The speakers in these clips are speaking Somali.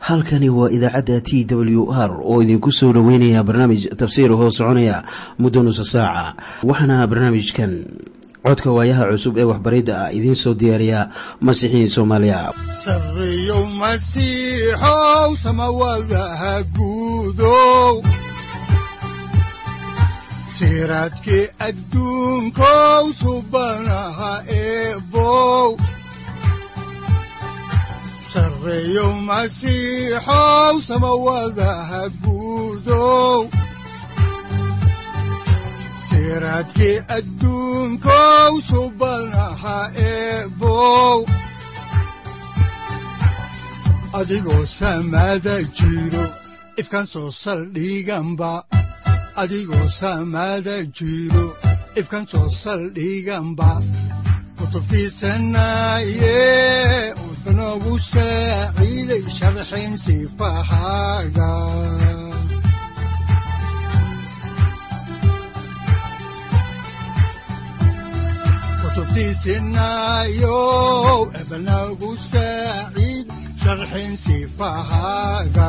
halkani waa idaacadda t w r oo idinku soo dhoweynaya barnaamij tafsiir hoo soconaya muddo nusa saaca waxaana barnaamijkan codka waayaha cusub ee waxbaridda ah idiin soo diyaariya masiixiin soomaaliya sareyow masiixow samawadaha guudow siraadkii adduunkow subanaha eebow sareyow masiixow samawadaha guudow siraadkii adduunkow subanaha eebow adigoo samaada jiro ifkan soo saldhiganba adigoo samaada jiro ifkan soo saldhiganba kutubtiisanaye wuxunogu saaciiday sharxin sifahaaga kutubtiisinayow ebnagu saaciid sharxin sifahaaga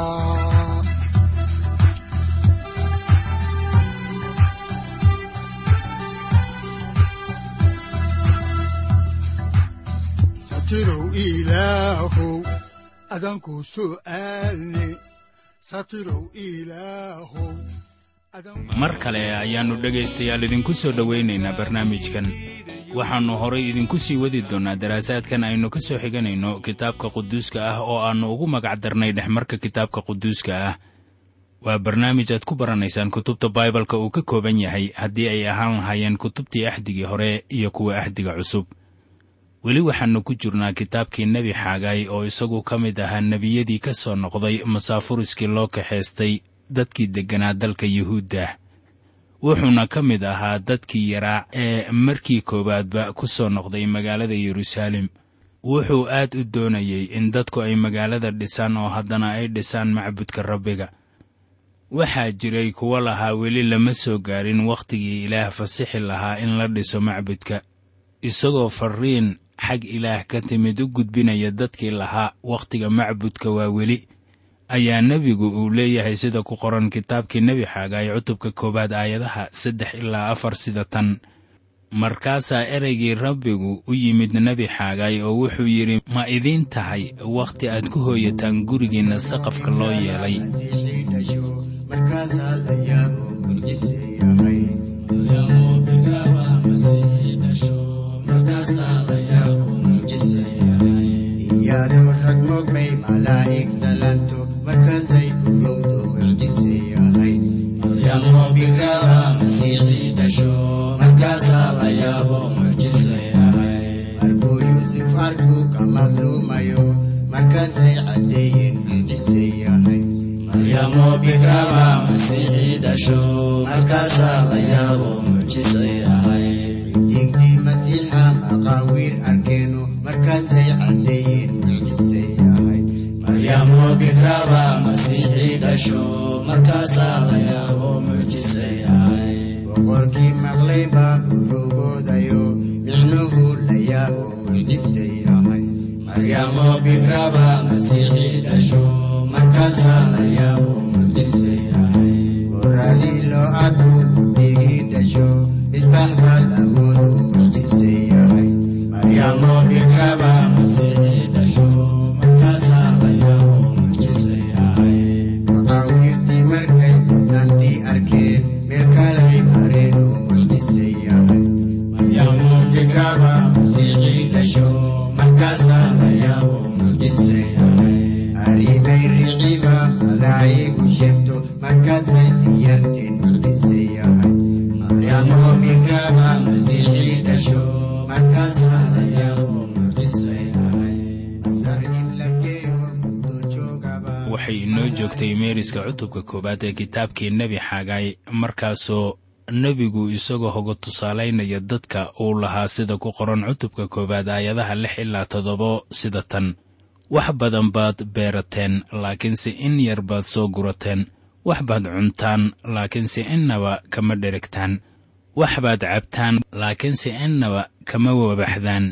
satirow ilaahow adanku su'aalne satirow ilaahow mar kale ayaannu dhegaystayaal idinku soo dhowaynaynaa barnaamijkan waxaannu horay idinku sii wadi doonnaa daraasaadkan aynu ka soo xiganayno kitaabka quduuska ah oo aannu ugu magac darnay dhexmarka kitaabka quduuska ah waa barnaamij aad ku baranaysaan kutubta baibalka uu ka kooban yahay haddii ay ahaan lahaayeen kutubtii axdigii hore iyo kuwa axdiga cusub weli waxaannu ku jirnaa kitaabkii nebi xaagaay oo isagu ka mid ahaa nebiyadii ka soo noqday masaafuriskii loo kaxaystay dadkii degganaa dalka yuhuudda wuxuuna ka mid ahaa dadkii yaraa ee markii koowaadba ku soo noqday magaalada yeruusaalem wuxuu aad u doonayey in dadku ay magaalada dhisaan oo haddana ay dhisaan macbudka rabbiga waxaa jiray kuwo lahaa weli lama soo gaarin wakhtigii ilaah fasixi lahaa in la dhiso macbudka isagoo farriin xag ilaah ka timid u gudbinaya dadkii lahaa wakhtiga macbudka waa weli ayaa nebigu uu leeyahay sida ku qoran kitaabkii nebi xaagaay cutubka koowaad aayadaha saddex ilaa afar sida tan markaasaa ereygii rabbigu u yimid nebi xaagaay oo wuxuu yidhi ma idiin tahay wakhti aad ku hooyataan gurigiinna saqafka loo yeelay markaasay urowdo mucjiseeyahay maryamoo bigraaba masiixii dhasho markaasaa la yaabo mucjiseeyahay marbuu yuusuf arkuu ka madluumayo markaasay caddeeyeen mucjiseeyahay maryamoo bigraaba masiixii dhasho markaasaa la yaabo mucjiseeyahay digdii masiixa maqaawiir arkeeno markaasay caddeeyeen mucjiseeyahay maryamoo bigraaba masiixii dhasho markaasaa la yaabo mucjiseeyahay boqorkii maqlay baa urugoodayo micnuhu la yaabo mucjiseeyahay maryamoo bigraaba masiixii dhasho markaasaa la yaabo mucjiseeyahay goraadii loo arku digii dhasho misbax baa lamoodu mucjiseeyahay maryamoo bigraaba masiixii dhasho markaasaa la yaabo mucjiseeyahay maqaawiirtii markay mudnaantii arkeen meel kalay mareen uu mucjiseeyahay maryamoo bigraaba masiixii dhasho markaasaa la yaabo mucjiseeyahay arrimay riciba malaa'igu sheegto markaasay siyarteen mucjiseeyahay maryamoo bigraaba masiixii dhasho markaasaa la yaabo mucjiseeyahay masar in la geeyo muddo joogaba waxay inoo joogtay meeriska cutubka koowaad ee kitaabkii nebi xaagaay markaasoo nebigu isagoo hoga tusaalaynaya dadka uu lahaa sida ku qoran cutubka koowaad aayadaha lix ilaa toddobo sida tan wax badan baad beerateen laakiinse in yar baad soo gurateen wax baad cuntaan laakiinse innaba kama dherigtaan wax baad cabtaan laakiinse innaba kama wabaxdaan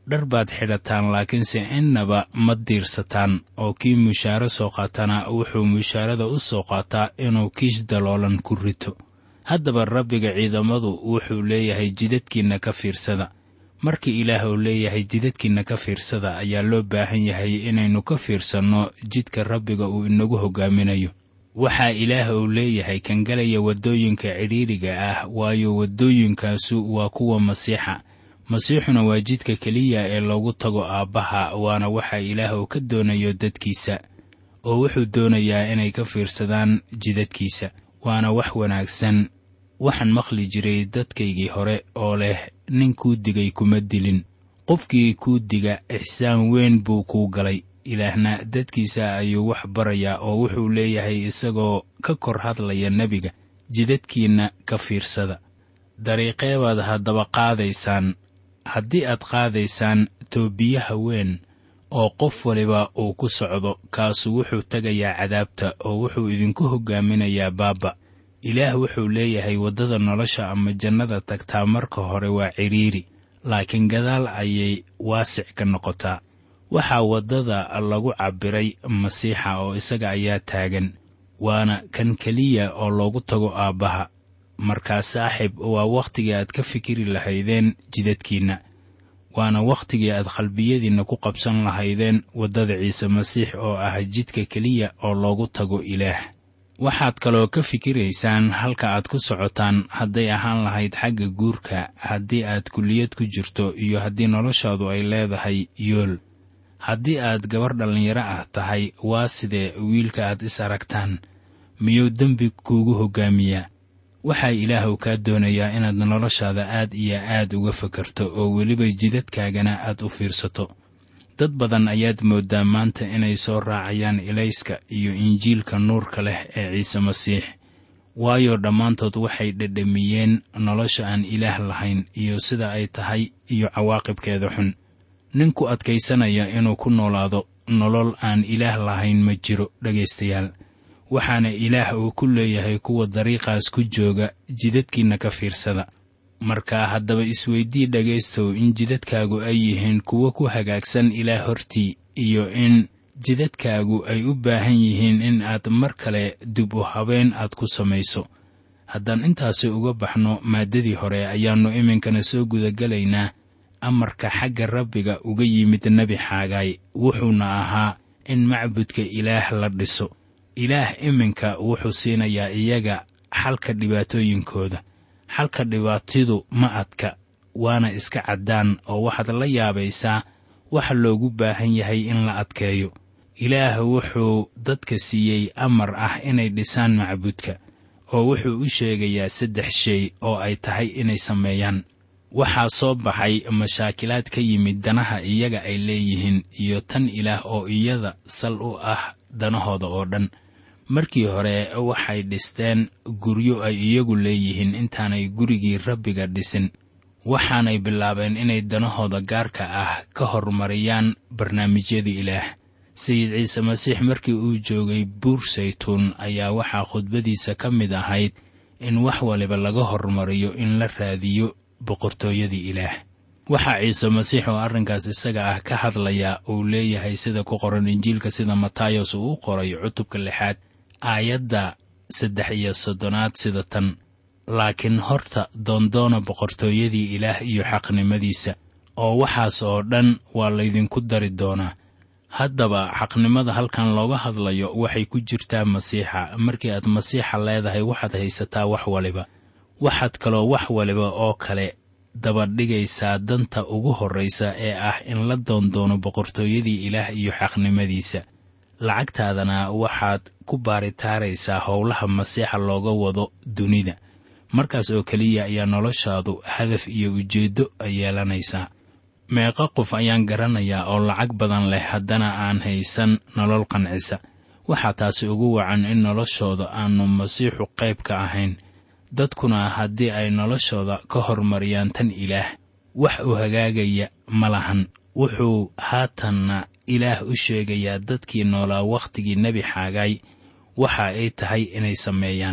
dhar baad xidhataan laakiinse innaba ma diirsataan oo kii mushaaro soo qaatana wuxuu mushaarada u soo qaataa inuu kiish daloolan ku rito haddaba rabbiga ciidamadu wuxuu leeyahay jidadkiinna ka fiirsada markii ilaah uu leeyahay jidadkiinna ka fiirsada ayaa loo baahan yahay inaynu ka fiirsanno jidka rabbiga uu inagu hoggaaminayo waxaa ilaah uu leeyahay kan galaya waddooyinka cidhiiriga ah waayo waddooyinkaasu waa kuwa masiixa masiixuna waa jidka keliya ee loogu tago aabbaha waana waxa ilaah uu ka doonayo dadkiisa oo wuxuu doonayaa inay ka fiirsadaan jidadkiisa waana wax wanaagsan waxaan maqli jiray dadkaygii hore oo leh nin kuu digay kuma dilin qofkii kuu diga ixsaan weyn buu kuu galay ilaahna dadkiisa ayuu wax barayaa oo wuxuu leeyahay isagoo ka kor hadlaya nebiga jidadkiinna ka fiirsada dariiqee baad haddaba qaadaysaan haddii aad qaadaysaan toobiyaha weyn oo qof waliba uu ku socdo kaasu wuxuu tegayaa cadaabta oo wuxuu idinku hoggaaminayaa baabba ilaah wuxuu leeyahay waddada nolosha ama jannada tagtaa marka hore waa cidhiiri laakiin gadaal ayay waasic ka noqotaa waxaa waddada lagu cabbiray masiixa oo isaga ayaa taagan waana kan keliya oo loogu tago aabbaha markaa saaxib waa wakhtigii aad ka fikiri lahaydeen jidadkiinna waana wakhtigii aad qalbiyadiinna ku qabsan lahaydeen waddada ciise masiix oo ah jidka keliya oo loogu tago ilaah waxaad kaloo ka fikiraysaan halka aad ku socotaan hadday ahaan lahayd xagga guurka haddii aad kulliyad ku jirto iyo haddii noloshaadu ay leedahay yool haddii aad gabar dhallinyaro ah tahay waa sidee wiilka aad is aragtaan miyuu dembi kuugu hoggaamiyaa waxaa ilaahw kaa doonayaa inaad noloshaada aad iyo aad uga fakarto oo weliba jidadkaagana aad u fiirsato dad badan ayaad mooddaa maanta inay soo raacayaan ilayska iyo injiilka nuurka leh ee ciise masiix waayo dhammaantood waxay dhedhamiyeen nolosha aan ilaah lahayn iyo sida ay tahay iyo cawaaqibkeeda xun ninku adkaysanaya inuu ku noolaado nolol aan ilaah lahayn ma jiro dhegaystayaal waxaana ilaah uu ku leeyahay kuwa dariiqaas ku jooga jidadkiinna ka fiirsada marka haddaba isweydii dhegaystow in jidadkaagu ay yihiin kuwo ku hagaagsan ilaah hortii iyo in jidadkaagu ay u baahan yihiin in aad mar kale dib u habeen aad ku samayso haddaan intaasi uga baxno maaddadii hore ayaannu iminkana soo gudagelaynaa amarka xagga rabbiga uga yimid nebi xaagaay wuxuuna ahaa in macbudka ilaah la dhiso ilaah iminka wuxuu siinayaa iyaga xalka dhibaatooyinkooda xalka dhibaatidu ma adka waana iska caddaan oo waxaad la yaabaysaa waxa loogu baahan yahay in la adkeeyo ilaah wuxuu dadka siiyey amar ah inay dhisaan macbudka oo wuxuu u sheegayaa saddex shay oo ay tahay inay sameeyaan waxaa soo baxay mashaakilaad ka yimid danaha iyaga ay leeyihiin iyo tan ilaah oo iyada sal u ah danahooda oo dhan markii hore waxay dhisteen guryo ay iyagu leeyihiin intaanay gurigii rabbiga dhisin waxaanay bilaabeen inay danahooda gaarka ah ka hormariyaan barnaamijyada ilaah sayid ciise masiix markii uu joogay buur saytuun ayaa waxaa khudbadiisa ka mid ahayd in wax waliba laga hormariyo in la raadiyo boqortooyadii ilaah waxaa ciise masiix oo arrinkaas isaga ah ka hadlaya uu leeyahay sida ku qoran injiilka sida matayos uu u qoray cutubka lixaad aayadda saddex iyo soddonaad sida tan laakiin horta doondoona boqortooyadii ilaah iyo xaqnimadiisa oo waxaas oo dhan waa laydinku dari doonaa haddaba xaqnimada halkan looga hadlayo waxay ku jirtaa masiixa markii aad masiixa leedahay waxaad haysataa wax waliba waxaad kaloo wax waliba oo kale dabadhigaysaa danta ugu horraysa ee ah in la doondoono boqortooyadii ilaah iyo xaqnimadiisa lacagtaadana waxaad ku baaritaaraysaa howlaha masiixa looga wado dunida markaas oo keliya ayaa noloshaadu hadaf iyo ujeeddo yeelanaysaa meeqa qof ayaan garanayaa oo lacag badan leh haddana aan haysan nolol qancisa waxaa taasi ugu wacan in noloshooda aanu masiixu qayb ka ahayn dadkuna haddii ay noloshooda ka hormariyaan tan ilaah wax u hagaagaya ma lahan wuxuu haatanna ilaah u sheegayaa dadkii noolaa wakhtigii nebi xaagaay waxa ay tahay inay sameeyaan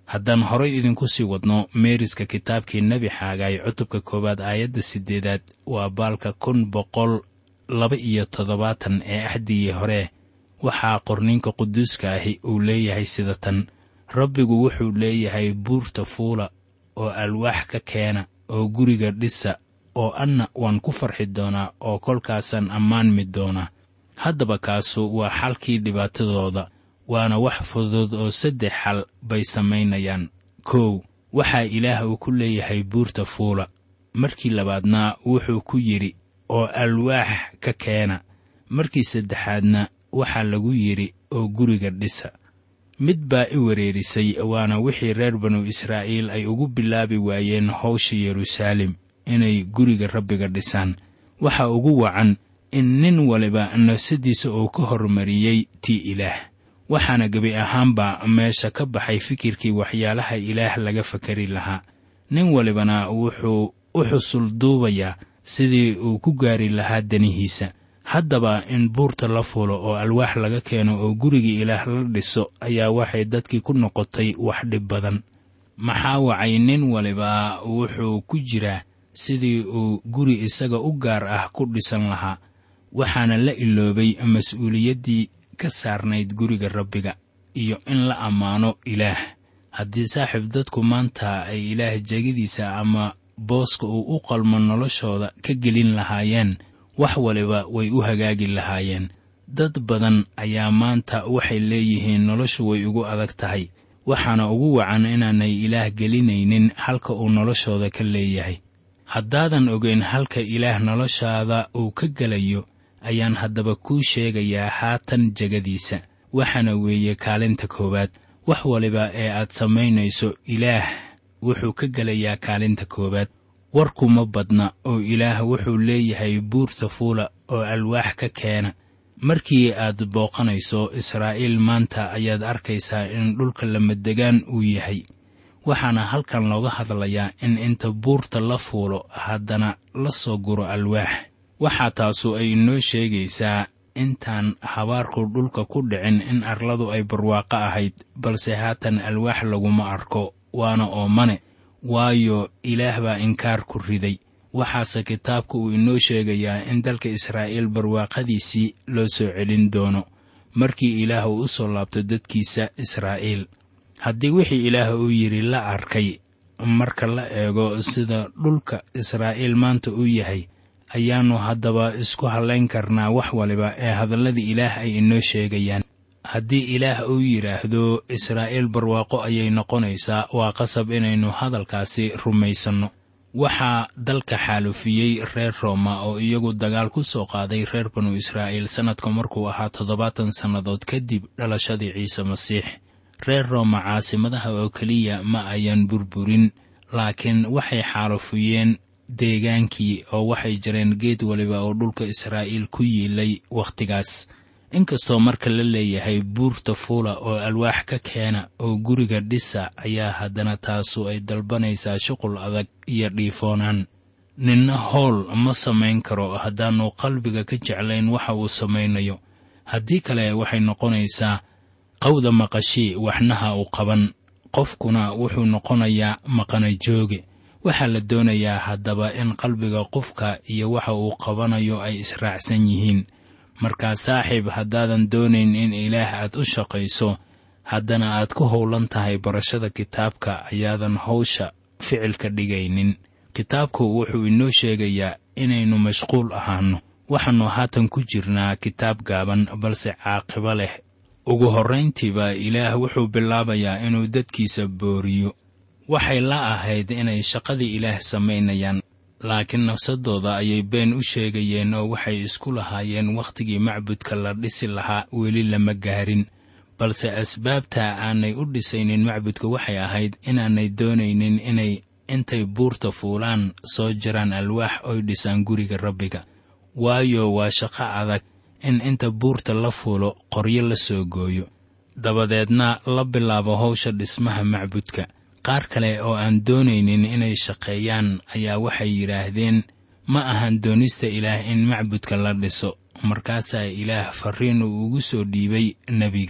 haddaan horay idinku sii wadno meeriska kitaabkii nebi xaagaay cutubka koowaad aayadda siddeedaad waa baalka kun boqol laba iyo toddobaatan ee axdigii hore waxaa qorninka quduuska ahi uu leeyahay sida tan rabbigu wuxuu leeyahay buurta fuula oo alwaax ka keena oo guriga dhisa oo anna waan ku farxi doonaa oo kolkaasaan ammaanmi doonaa haddaba kaasu waa xalkii dhibaatadooda waana wax fudud oo saddex xal bay samaynayaan kow waxaa ilaah uu ku leeyahay buurta fuula markii labaadna wuxuu ku yidhi oo alwaax ka keena markii saddexaadna waxaa lagu yidhi oo guriga dhisa mid baa i wereerisay waana wixii reer banu israa'iil ay ugu bilaabi waayeen howsha yeruusaalem inay guriga rabbiga dhisaan waxa ugu wacan in nin waliba nafsadiisa uu ka hormariyey tii ilaah waxaana gebi ahaanba meesha ka baxay fikirkii waxyaalaha ilaah laga fakari lahaa nin walibana wuxuu u xusul duubayaa sidii uu ku gaari lahaa danihiisa haddaba in buurta la fuulo oo alwaax laga keeno oo gurigii ilaah la dhiso ayaa waxay dadkii ku noqotay wax dhib badan maxaa wacay nin waliba wuxuu ku jiraa sidii uu guri isaga u gaar ah ku dhisan lahaa waxaana la iloobay mas-uuliyaddii ka saarnayd guriga rabbiga iyo in la ammaano ilaah haddii saaxiib dadku maanta ay ilaah jegidiisa ama booska uu u qalmo noloshooda ka gelin lahaayeen wax waliba way u hagaagi lahaayeen dad badan ayaa maanta waxay leeyihiin noloshu way ugu adag tahay waxaana ugu wacan inaanay ilaah gelinaynin halka uu noloshooda ka leeyahay haddaadan ogeyn halka ilaah noloshaada uu ka gelayo ayaan haddaba kuu sheegayaa haatan jegadiisa waxaana weeye kaalinta koowaad wax waliba ee aad samaynayso ilaah wuxuu ka gelayaa kaalinta koowaad warkuma badna oo ilaah wuxuu leeyahay buurta fuula oo alwaax ka keena markii aad booqanayso israa'iil maanta ayaad arkaysaa in dhulka lamadegaan uu yahay waxaana halkan looga hadlayaa in inta buurta la fuulo haddana la soo guro alwaax waxaa taasu ay inoo sheegaysaa intaan habaarku dhulka ku dhicin in arladu ay barwaaqo ahayd balse haatan alwaax laguma arko waana oomane waayo ilaah baa inkaar ku riday waxaase kitaabka uu inoo sheegayaa in dalka israa'iil barwaaqadiisii loo soo celin doono markii ilaah uu u soo laabto dadkiisa israa'iil haddii wixii ilaah uu yidhi la arkay marka la eego sida dhulka israa'iil maanta uu yahay ayaannu haddaba isku hallayn karnaa wax waliba ee hadalladii ilaah ay inoo sheegayaan haddii ilaah uu yidhaahdo israa'iil barwaaqo ayay noqonaysaa waa qasab inaynu hadalkaasi rumaysanno waxaa dalka xaalufiyey reer rooma oo iyagu dagaal ku soo qaaday reer banu israa'iil sannadka markuu ahaa toddobaatan sannadood kadib dhalashadii ciise masiix reer rooma caasimadaha oo keliya ma ayan burburin laakiin waxay xaalufiyeen deegaankii oo waxay jareen geed waliba oo dhulka israa'iil ku yiilay wakhtigaas inkastoo marka la leeyahay buurta fuula oo alwaax ka keena oo guriga dhisa ayaa haddana taasu ay dalbanaysaa shuqul adag iyo dhiifoonaan ninna howl ma samayn karo haddaannu qalbiga ka jeclayn waxa uu samaynayo haddii kale waxay noqonaysaa qawda maqashii waxnaha u qaban qofkuna wuxuu noqonayaa maqana jooge waxaa la doonayaa haddaba in qalbiga qofka iyo waxa uu qabanayo ay israacsan yihiin markaa saaxiib haddaadan doonayn in ilaah aad u shaqayso haddana aad ku howlan tahay barashada kitaabka ayaadan hawsha ficilka dhigaynin kitaabku wuxuu inoo sheegayaa inaynu mashquul ahaanno waxaannu haatan ku jirnaa kitaab gaaban balse caaqibo leh ugu horrayntiiba ilaah wuxuu bilaabayaa inuu dadkiisa booriyo waxay la ahayd inay shaqadii ilaah samaynayaan laakiin nafsadooda ayay been u sheegayeen oo waxay isku lahaayeen wakhtigii macbudka la dhisi lahaa weli lama gaarin balse asbaabta aanay u dhisaynin macbudka waxay ahayd inaanay doonaynin inay intay buurta fuulaan soo jaraan alwaax oy dhisaan guriga rabbiga waayo waa shaqo adag in inta buurta la fuulo qoryo la soo gooyo dabadeedna la bilaabo howsha dhismaha macbudka qaar kale oo aan doonaynin inay shaqeeyaan ayaa waxay yidhaahdeen ma ahan doonista ilaah in macbudka la dhiso markaasaa ilaah farriin uu ugu soo dhiibay nebiga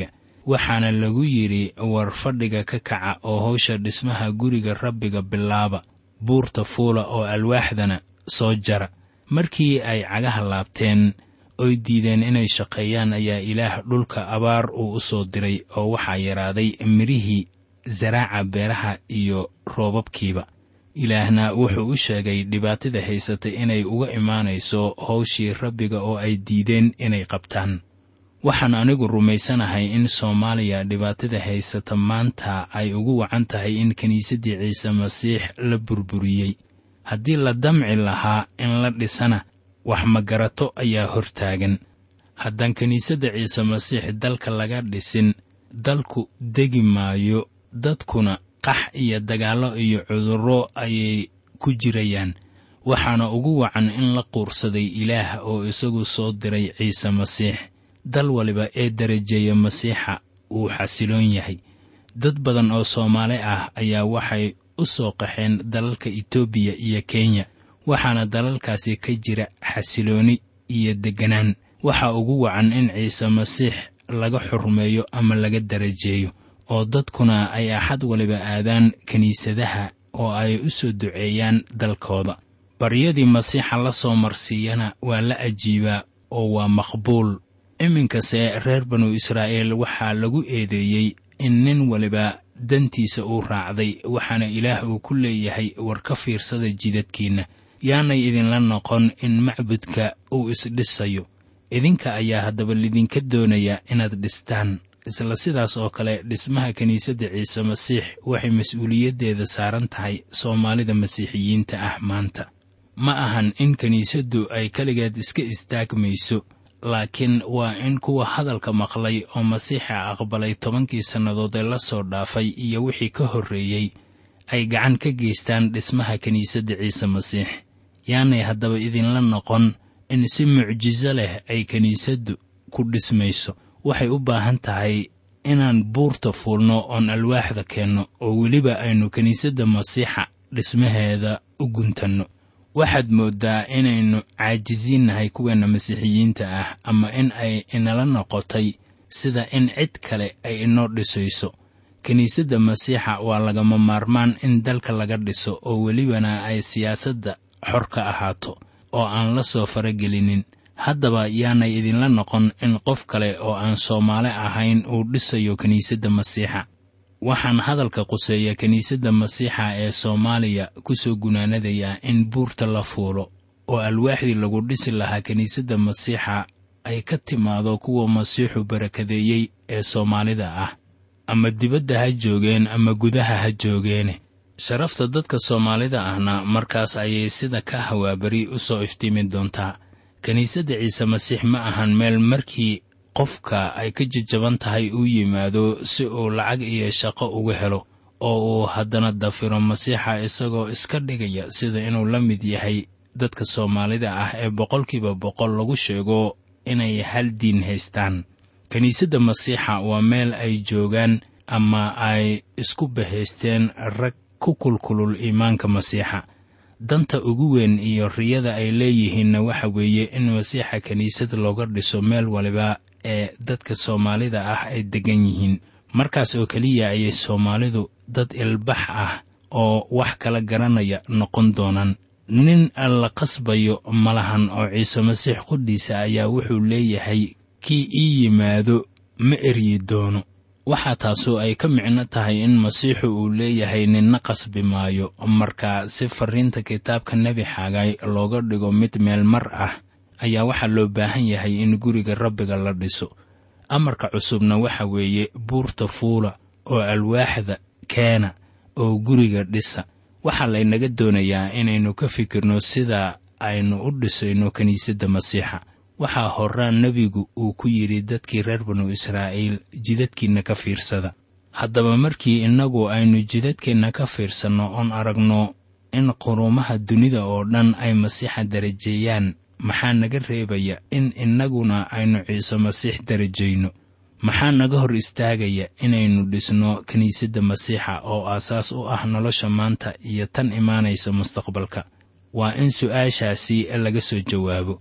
waxaana lagu yidhi war fadhiga ka kaca oo howsha dhismaha guriga rabbiga bilaaba buurta fuula oo alwaaxdana soo jara markii ay cagaha laabteen oy diideen inay shaqeeyaan ayaa ilaah dhulka abaar uu u soo diray oo waxaa yaraaday midhihii saraaca beeraha iyo roobabkiiba ilaahna wuxuu u sheegay dhibaatada haysatay inay uga imaanayso howshii rabbiga oo ay diideen inay qabtaan waxaan anigu rumaysanahay in soomaaliya dhibaatada haysata maanta ay ugu wacan tahay in kiniisaddii ciise masiix la burburiyey haddii la damci lahaa in la dhisana wax magarato ayaa hortaagan haddaan kiniisadda ciise masiix dalka laga dhisin dalku degi maayo dadkuna qax iyo dagaallo iyo cudurro ayay ku jirayaan waxaana ugu wacan in la quursaday ilaah oo isagu soo diray ciise masiix dal waliba ee darajeeya masiixa wuu xasiloon yahay dad badan oo soomaali ah ayaa waxay u soo qaxeen dalalka etoobiya iyo kenya waxaana dalalkaasi ka jira xasilooni iyo degganaan waxaa ugu wacan in ciise masiix laga xurmeeyo ama laga darajeeyo oo dadkuna ay axad waliba aadaan kiniisadaha oo ay u soo duceeyaan dalkooda baryadii masiixa la soo marsiiyana waa la ajiibaa oo waa maqbuul iminkase reer banu israa'iil waxaa lagu eedeeyey in nin waliba dantiisa uu raacday waxaana ilaah uu ku leeyahay war ka fiirsada jidadkiinna yaanay idinla noqon in macbudka uu isdhisayo idinka ayaa haddaba lidinka doonaya inaad dhistaan isla sidaas oo kale dhismaha kiniisadda ciise masiix waxay mas-uuliyaddeeda saaran tahay soomaalida masiixiyiinta ah maanta ma ahan in kiniisaddu ay keligeed iska istaagmayso laakiin waa in kuwa hadalka maqlay oo masiixa aqbalay tobankii sannadood ee la soo dhaafay iyo wixii ka horreeyey ay gacan ka geystaan dhismaha kiniisadda ciise masiix yaanay haddaba idinla noqon in si mucjiso leh ay kiniisaddu ku dhismayso waxay u baahan tahay inaan buurta fuulno oon alwaaxda keenno oo weliba aynu kiniisadda masiixa dhismaheeda u guntanno waxaad mooddaa inaynu caajisiinnahay kuweenna masiixiyiinta ah ama in ay inala noqotay sida in cid kale ay inoo dhisayso kiniisadda masiixa waa lagama maarmaan in dalka laga dhiso oo welibana ay siyaasadda xor ka ahaato oo aan la soo faragelinin haddaba yaanay idinla noqon in qof kale oo aan soomaali ahayn uu dhisayo kiniisadda masiixa waxaan hadalka quseeya kiniisadda masiixa ee soomaaliya ku soo gunaanadayaa in buurta la fuulo oo alwaaxdii lagu dhisi lahaa kiniisadda masiixa ay ka timaado kuwa masiixu barakadeeyey ee soomaalida ah ama dibadda ha joogeen ama gudaha ha joogeene sharafta dadka soomaalida ahna markaas ayay sida ka hawaabari u soo iftiimi doontaa kiniisadda ciise masiix ma ahan meel markii qofka ay ka jajaban tahay uu yimaado si uu lacag iyo shaqo uga helo oo uu haddana dafiro masiixa isagoo iska dhigaya sida inuu la mid yahay dadka soomaalida ah ee boqolkiiba boqol lagu sheego inay hal diin haystaan kiniisadda masiixa waa meel ay joogaan ama ay isku bahaysteen rag ku kulkulul iimaanka masiixa danta ugu weyn iyo riyada ay leeyihiinna waxa weeye in masiixa kiniisad looga dhiso meel waliba ee dadka soomaalida ah ay deggan yihiin markaas oo keliya ayay soomaalidu dad ilbax ah oo wax kala garanaya noqon doonaan nin la qasbayo malahan oo ciise masiix qudhiisa ayaa wuxuu leeyahay kii ii yimaado ma eryi doono waxaa taasu ay ka micno tahay in masiixu uu leeyahay ninna qasbi maayo marka si farriinta kitaabka nebi xagay looga dhigo mid meel mar ah ayaa waxaa loo baahan yahay in guriga rabbiga la dhiso amarka cusubna waxa weeye buurta fuula oo alwaaxda keena oo guriga dhisa waxaa laynaga doonayaa inaynu ka fikirno sida aynu u dhisayno kiniisadda masiixa waxaa horaan nebigu uu ku yidhi dadkii reer banu israa'iil jidadkiinna ka fiirsada haddaba markii innagu aynu jidadkeenna ka fiirsanno oon aragno in quruumaha dunida oo dhan ay masiixa darajeeyaan maxaa naga reebaya in innaguna aynu ciise masiix darajayno maxaa naga hor istaagaya inaynu dhisno kiniisadda masiixa oo aasaas u ah nolosha maanta iyo tan imaanaysa mustaqbalka waa in su'aashaasi laga soo jawaabo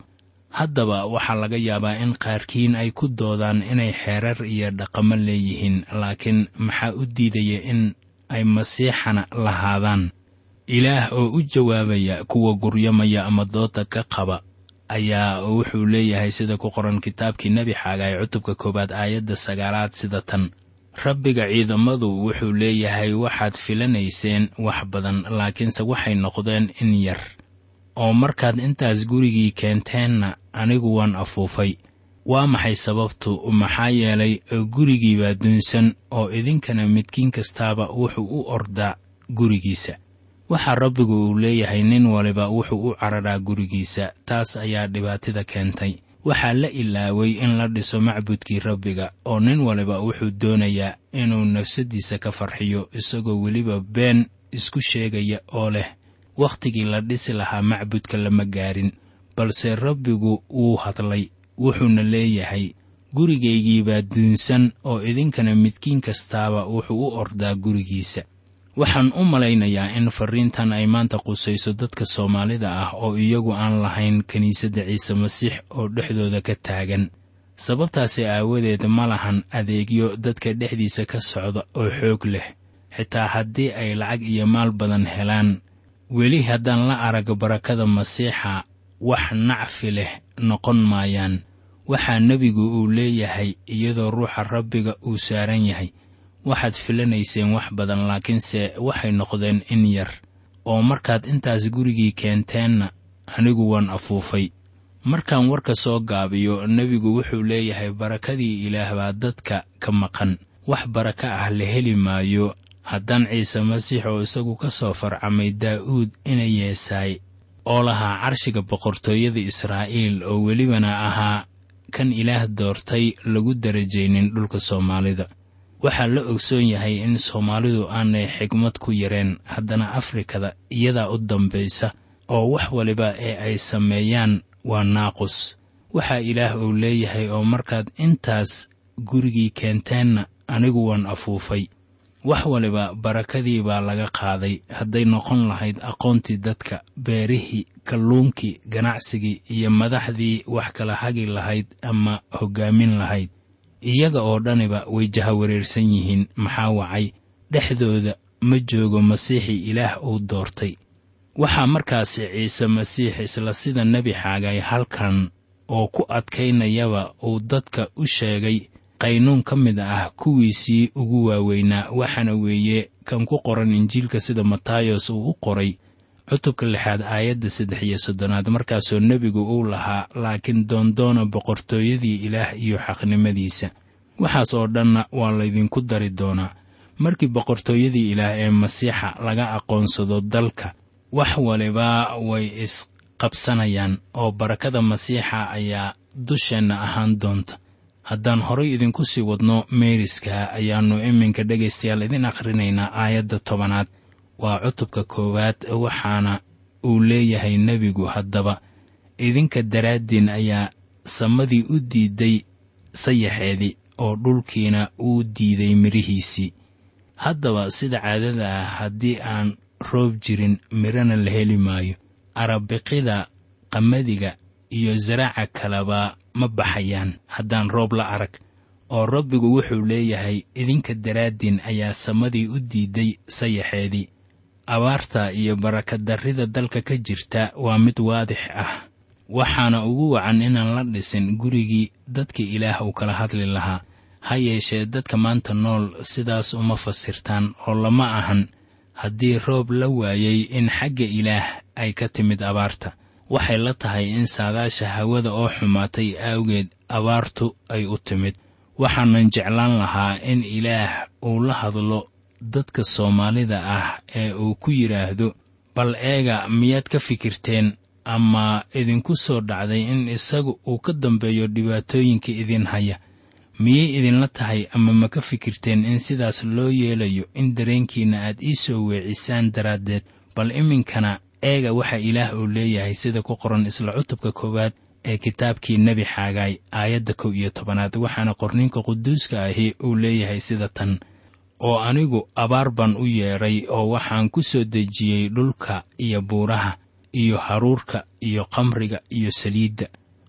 haddaba waxaa laga yaabaa in qaarkiin ay ku doodaan inay xeerar iyo dhaqamo leeyihiin laakiin maxaa u diidaya in ay masiixana lahaadaan ilaah oo u jawaabaya kuwa guryamaya ama dooda ka qaba ayaa wuxuu leeyahay sida ku qoran kitaabkii nebi xaagaay cutubka koowaad aayadda sagaalaad sida tan rabbiga ciidamadu wuxuu leeyahay waxaad filanayseen wax badan laakiinse waxay noqdeen in yar oo markaad intaas gurigii keenteenna anigu waan afuufay waa maxay sababtu maxaa yeelay gurigii baa dunsan oo idinkana midkiin kastaaba wuxuu u ordaa gurigiisa waxaa rabbigu uu leeyahay nin waliba wuxuu u cararaa gurigiisa taas ayaa dhibaatida keentay waxaa la ilaaway in la dhiso macbudkii rabbiga oo nin waliba wuxuu doonayaa inuu nafsaddiisa ka farxiyo isagoo weliba been isku sheegaya oo leh wakhtigii la dhisi lahaa macbudka lama gaarin balse rabbigu wuu hadlay wuxuuna leeyahay gurigaygii baa duunsan oo idinkana midkiin kastaaba wuxuu u ordaa gurigiisa waxaan u malaynayaa in farriintan ay maanta qusayso dadka soomaalida ah oo iyagu aan lahayn kiniisadda ciise masiix oo dhexdooda ka taagan sababtaasi aawadeed ma lahan adeegyo dadka dhexdiisa ka socda oo xoog leh xitaa haddii ay lacag iyo maal badan helaan weli haddaan la arag barakada masiixa wax nacfi leh noqon maayaan waxaa nebigu uu leeyahay iyadoo ruuxa rabbiga uu saaran yahay waxaad filanayseen wax badan laakiinse waxay noqdeen in yar oo markaad intaas gurigii keenteenna anigu waan afuufay markaan warka soo gaabiyo nebigu wuxuu leeyahay barakadii ilaah baa dadka ka maqan wax baraka ah la heli maayo haddaan ciise masiix oo isagu ka soo farcamay daa'uud ina yeesaay oo lahaa carshiga boqortooyada israa'iil oo welibana ahaa kan ilaah doortay lagu darajaynin dhulka soomaalida waxaa la ogsoon yahay in soomaalidu aanay xigmad ku yareen haddana afrikada iyadaa u dambaysa oo wax waliba ee ay sameeyaan waa naaqus waxaa ilaah uu leeyahay oo markaad intaas gurigii keenteenna anigu waan afuufay wax waliba barakadii baa laga qaaday hadday noqon lahayd aqoontii dadka beerihii kalluunkii ganacsigii iyo madaxdii wax kala hagi lahayd ama hoggaamin lahayd iyaga oo dhaniba way jahawareersan yihiin maxaa wacay dhexdooda ma joogo masiixii ilaah uu doortay waxaa markaasi ciise masiix isla sida nebi xaagay halkan oo ku adkaynayaba uu dadka u sheegay qaynuun ka mid ah kuwiisii ugu waaweynaa waxaana weeye kan ku qoran injiilka sida matayos uu u qoray cutubka lixaad aayadda saddex iyo soddonaad markaasoo nebigu uu lahaa laakiin doondoona boqortooyadii ilaah iyo xaqnimadiisa waxaas oo dhanna waa laydinku dari doonaa markii boqortooyadii ilaah ee masiixa laga aqoonsado dalka wax waliba way isqabsanayaan oo barakada masiixa ayaa dusheenna ahaan doonta haddaan horay idinku sii wadno meeriska ayaannu iminka dhegaystayaal idin akhrinaynaa aayadda tobanaad waa cutubka koowaad waxaana uu leeyahay nebigu haddaba idinka daraaddiin ayaa samadii u diidday sayaxeedii oo dhulkiina uu diiday midhihiisii haddaba sida caadada ah haddii aan roob jirin midhana la heli maayo arabiqida qamadiga iyo saraaca kaleba ma baxayaan haddaan roob la arag oo rabbigu wuxuu leeyahay idinka daraaddiin ayaa samadii u diidday sayaxeedii abaarta iyo barakadarrida dalka ka jirta waa mid waadix ah waxaana ugu wacan inaan la dhisin gurigii dadka ilaah uu kala hadli lahaa ha yeeshee dadka maanta nool sidaas uma fasirtaan oo lama ahan haddii roob la waayey in xagga ilaah ay ka timid abaarta waxay la tahay in saadaasha hawada oo xumaatay awgeed abaartu ay u timid waxaanan jeclaan lahaa in ilaah uu la hadlo dadka soomaalida ah ee uu ku yidhaahdo bal eega miyaad ka fikirteen ama idinku soo dhacday in isagu uu ka dambeeyo dhibaatooyinka idin haya miyay idinla tahay ama ma ka fikirteen in sidaas loo yeelayo in dareenkiinna aad ii soo weecisaan daraaddeed bal iminkana eega waxa ilaah uu leeyahay sida ku qoran isla cutubka koowaad ee kitaabkii nebi xaagaay aayadda kow iyo tobanaad waxaana qorninka quduuska ahi uu leeyahay sida tan oo anigu abaar baan u yeedhay oo waxaan ku soo dejiyey dhulka iyo buuraha iyo haruurka iyo kamriga iyo saliidda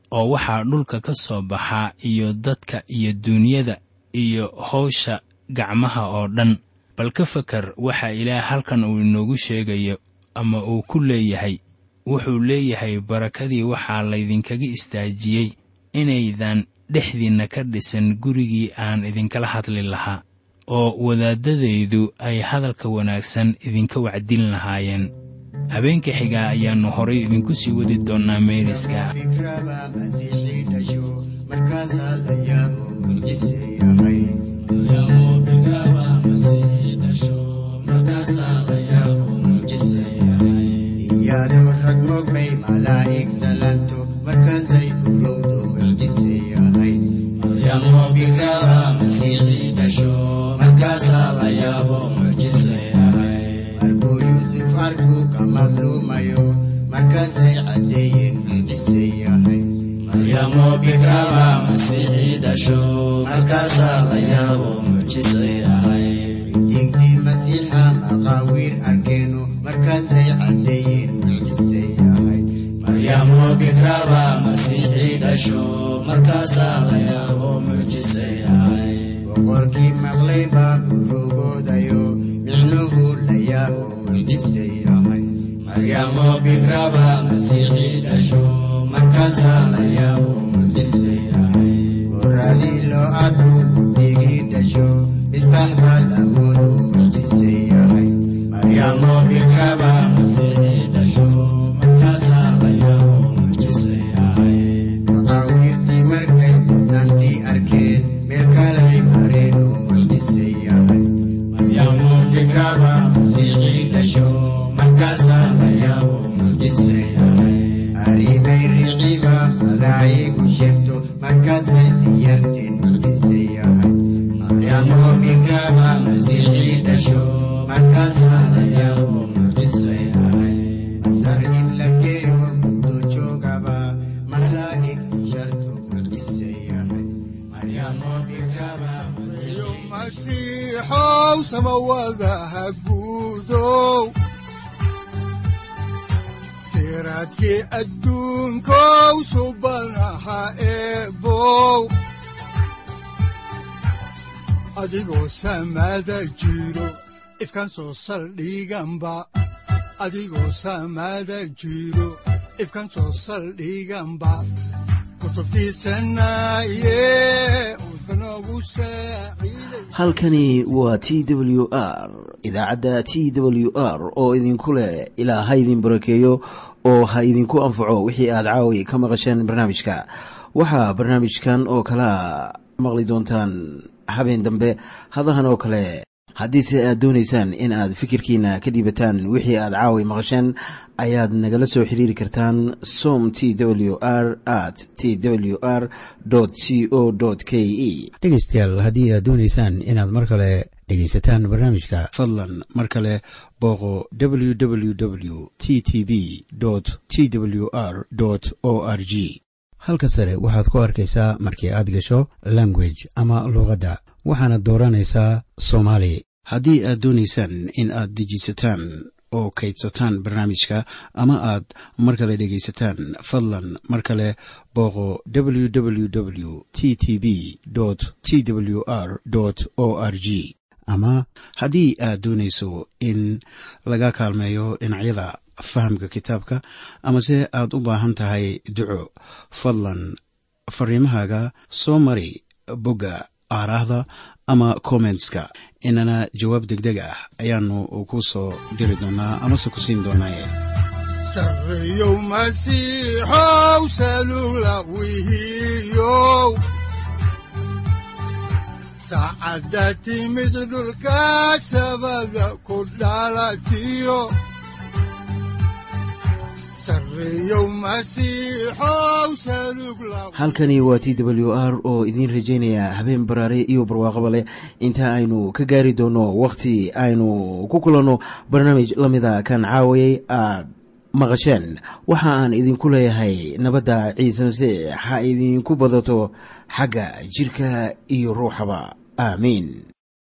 oo waxaa dhulka ka soo baxa iyo dadka iyo duunyada iyo howsha gacmaha oo dhan bal ka fakar waxa ilaah halkan uu inoogu sheegayo ama uu ku leeyahay wuxuu leeyahay barakadii waxaa laydinkaga istaajiyey inaydan dhexdiinna ka dhisan gurigii aan idinkala hadli lahaa oo wadaaddadaydu ay hadalka wanaagsan idinka wacdin lahaayeen habeenka xigaa ayaannu horay idinku sii wadi doonnaa meeriska fikraba masiixii dhasho markaasaa la yaabo mucjise yahay iyadoo rag mogbay malaa'ig salanto markaasay urowdo mucjise yahay markuu yuusuf arkuu ka madluumayo markaasay caddeeyeen mucjise yahay diintii masiixa maqaawiir arkeeno markaasay caddeeyeen mucjise yahay boqorkii maqlay baa urugoodayo micnuhu la yaabo mucjise yahay goradii loo arko digii dhasho misbax baa lamoodu mucjise yahay maqaawiirtii markay mudnaantii arkeen meel kalay mareen oo mucjise yahay aribay riciba malaa'igu sheegto markaasay siyarteen mucjise yahay masar in la geeyo muddo joogaba malaa'ig sharto mucjise yahay iyo masiixow samawadaha guudow siraadkii adduunkow subanaha eebow adigoo samada jiro ifkan soo saldhiganba adigoo samada jiro ifkan soo saldhiganba kutubtiisanaye udbanogu saaciiday halkani waa t w r idaacadda t w r oo idinku leh ilaa ha idin barakeeyo oo ha idinku anfaco wixii aad caawi ka maqasheen barnaamijka waxaa barnaamijkan oo kalaa maqli doontaan habeen dambe hadahan oo kale haddiise aad doonaysaan in aad fikirkiina ka dhiibataan wixii aad caawi maqasheen ayaad nagala soo xiriiri kartaan som t w r at t w r c o k e dhegaystayaal haddii aad doonaysaan inaad mar kale dhegaysataan barnaamijka fadlan mar kale booqo www t t b t w r o r g halka sare waxaad ku arkaysaa markii aad gasho language ama luuqadda waxaana dooranaysaa soomaali haddii aad doonaysaan in aad dejisataan oo kaydsataan barnaamijka ama aad mar kale dhegaysataan fadlan mar kale booqo www t t b t w r o r g ama haddii aad doonayso in laga kaalmeeyo dhinacyada fahamka kitaabka amase aad u baahan tahay duco fadlan fariimahaaga soo mari bogga aaraahda ama kommentska inana jawaab degdeg ah ayaanu ku soo diri doonaa amase ku siin doonaaye sarreyow masiixow salula wihiyow saacadda timid dhulka sabada ku dhalatiyo sarreyow masiixow salug la halkani waa t w r oo idiin rajaynaya habeen baraare iyo barwaaqaba leh inta aynu ka gaari doono wakhti aynu ku kulanno barnaamij la mida kan caawayay aad maqasheen waxa aan idinku leeyahay nabadda ciise masiix ha idinku badato xagga jidhka iyo ruuxaba aamiin